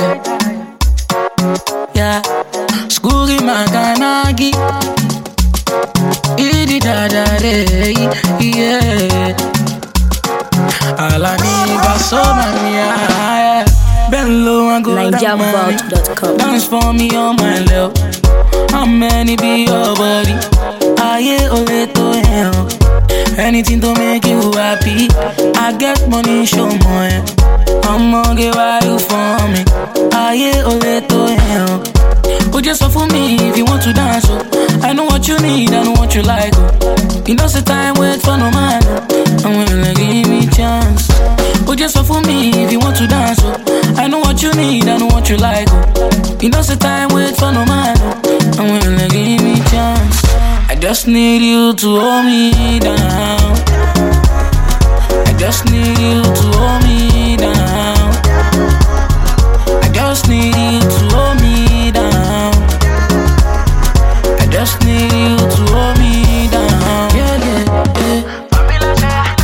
tire. Yeah, Skuri Maganagi. Idi da da de, yeah. Alani Basoma, yeah. Bello and go down, man. NigerVault.com. Dance for me on my level. How many be your body? Aye, ole to hell. Anything to make you happy. I get money, show more. I'ma get why you for me. Aye, ole to hell. Oh, just for me if you want to dance. Oh. I know what you need, I know what you like. Oh. You know, say time wait for no man. Oh. I'm willing to give me chance. Oh, just for me if you want to dance. Oh. I know what you need, I know what you like. Oh. You know, say time wait for no man. Oh. I'm willing to give me chance. I just need you to hold me down. I just need you to hold me down. I just need you to hold me down. I just need you to hold me down. Yeah, yeah, yeah.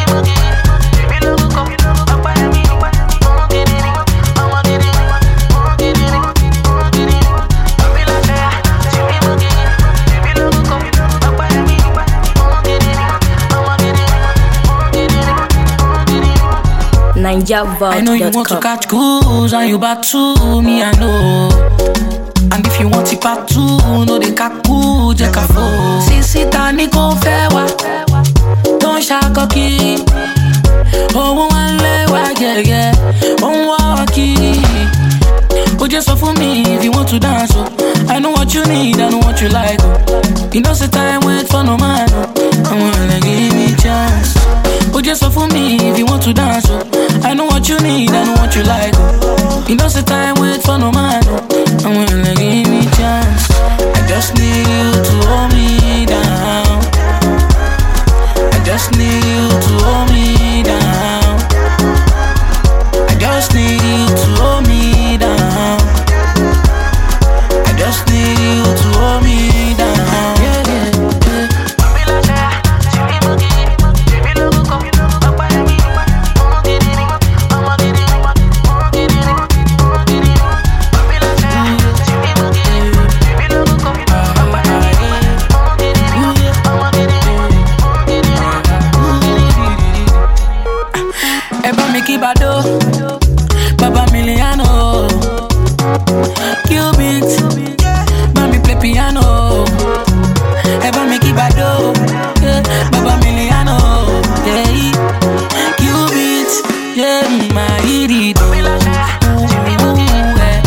I know you want to NigerVault.com. catch cruise and you back to me, I know. And if you want it part two, no they kaku je kafo. Sisi tani ko fẹ́ wá, tó ń ṣakọ kiri. Owó wa ń lé wa gẹ̀gẹ̀, ó ń wá wa kiri. Ó jẹ́ sọ fún mi if you want to dance o. I know what you need, I know what you like o. You know say time wait for no man o. Àwọn ẹlẹ́ give me chance. Ó jẹ́ sọ fún mi if you want to dance o. I know what you need, I know what you like o. You know say time wait for no man o. Àwọn ẹlẹ́ give me chance. I just need you to hold me down. I just need you to hold me down. I just need you to hold me down. I just need you to hold me down. Yeah, yeah, yeah. Ẹ bá mi kí Bado, Baba Miliano, Cubit, bá mi play piano. Ẹ bá mi kí Bado, yeah, Baba Miliano, yeah, Cubit, yeah, my irido. Ooh, yeah.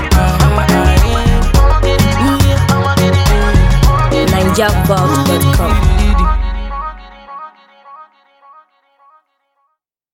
NigerVault.com.